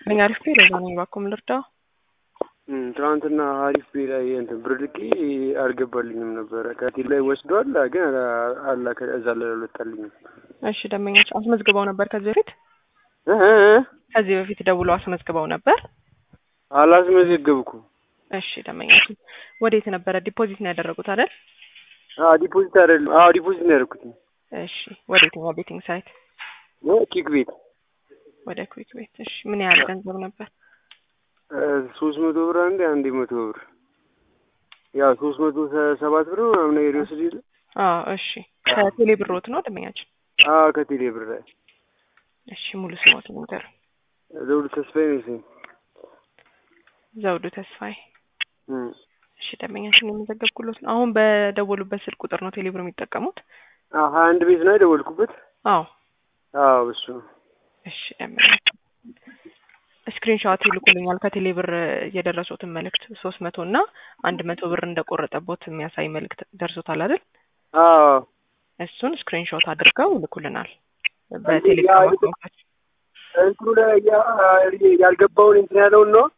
ይስጥልኝ። አሪፍ ፔ ለዛ ነኝ። እባክዎ ምን ልርዳው? ትናንትና አሪፍ ፔ ላይ እንትን ብር ልኬ አልገባልኝም ነበረ። ከቴሌ ላይ ወስዷል፣ ግን አላ እዛ ላይ አልወጣልኝም። እሺ ደንበኞች አስመዝግበው ነበር ከዚህ በፊት ከዚህ በፊት ደውሎ አስመዝግበው ነበር? አላስመዘገብኩም። እሺ ደንበኞች ወዴት ነበረ ዲፖዚት ነው ያደረጉት አይደል? አዎ ዲፖዚት አይደለም። አዎ ዲፖዚት ነው ያደረኩት። እሺ ወደ የትኛው ቤቲንግ ሳይት? ኪክ ቤት ወደ ኩዊክ ቤት። እሺ ምን ያህል ገንዘብ ነበር? ሶስት መቶ ብር አንዴ አንዴ መቶ ብር ያው ሶስት መቶ ሰባት ብር ነው ምናምን ነገር ይወስድ የለ አዎ እሺ ከቴሌ ብሮት ነው ደንበኛችን? አዎ ከቴሌ ብር ላይ እሺ ሙሉ ስሞት ንገር። ዘውዱ ተስፋዬ ነው ስሜ። ዘውዱ ተስፋዬ። እሺ ደንበኛችን የመዘገብኩሎት ነው። አሁን በደወሉበት ስልክ ቁጥር ነው ቴሌብር የሚጠቀሙት? አዎ ሀያ አንድ ቤት ነው የደወልኩበት። አዎ አዎ እሱ ነው። እሺ ደንበኛችን ስክሪንሾት ይልኩልኛል ከቴሌ ብር የደረሱትን መልእክት ሶስት መቶ እና አንድ መቶ ብር እንደቆረጠቦት የሚያሳይ መልእክት ደርሶታል አይደል? አዎ እሱን ስክሪንሾት አድርገው ይልኩልናል በቴሌግራም አካውንታችን። እንትኑ ላይ ያልገባውን እንትን ያለውን ነው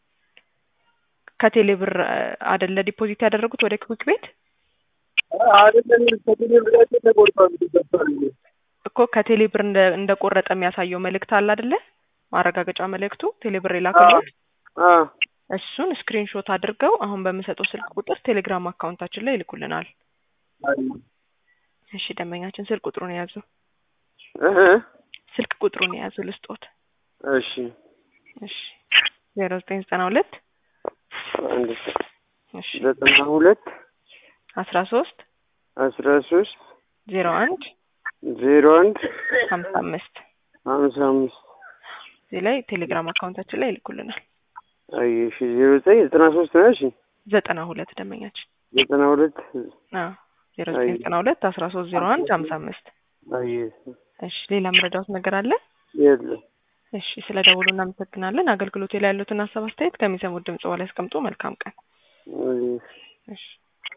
ከቴሌ ብር አደለ ዲፖዚት ያደረጉት ወደ ክዊክ ቤት አይደለም ከቴሌ ብር ላይ ተቆርጧል ይገባል እኮ ከቴሌ ብር እንደቆረጠ የሚያሳየው መልእክት አለ አደለ? ማረጋገጫ መልእክቱ ቴሌብር የላከልዎት እሱን ስክሪንሾት አድርገው አሁን በምሰጠው ስልክ ቁጥር ቴሌግራም አካውንታችን ላይ ይልኩልናል። እሺ ደንበኛችን ስልክ ቁጥሩን የያዙ ስልክ ቁጥሩን የያዙ ልስጦት። እሺ እሺ ዜሮ ዘጠኝ ዘጠና ሁለት አንድ እሺ ዘጠና ሁለት አስራ ሶስት አስራ ሶስት ዜሮ አንድ ዜሮ አንድ ሀምሳ አምስት ሀምሳ አምስት እዚህ ላይ ቴሌግራም አካውንታችን ላይ ይልኩልናል። አይ እሺ ዜሮ ዘጠኝ ዘጠና ሶስት ነው እሺ ዘጠና ሁለት ደንበኛችን ዘጠና ሁለት አዎ ዜሮ ዘጠኝ ዘጠና ሁለት አስራ ሶስት ዜሮ አንድ ሀምሳ አምስት አይ እሺ ሌላ መረዳት ነገር አለ? የለም እሺ ስለ ደውሉ እናመሰግናለን። አገልግሎቴ ላይ ያሉትን ሀሳብ አስተያየት ከሚሰሙት ድምጽ በላይ ያስቀምጡ። መልካም ቀን። አይ እሺ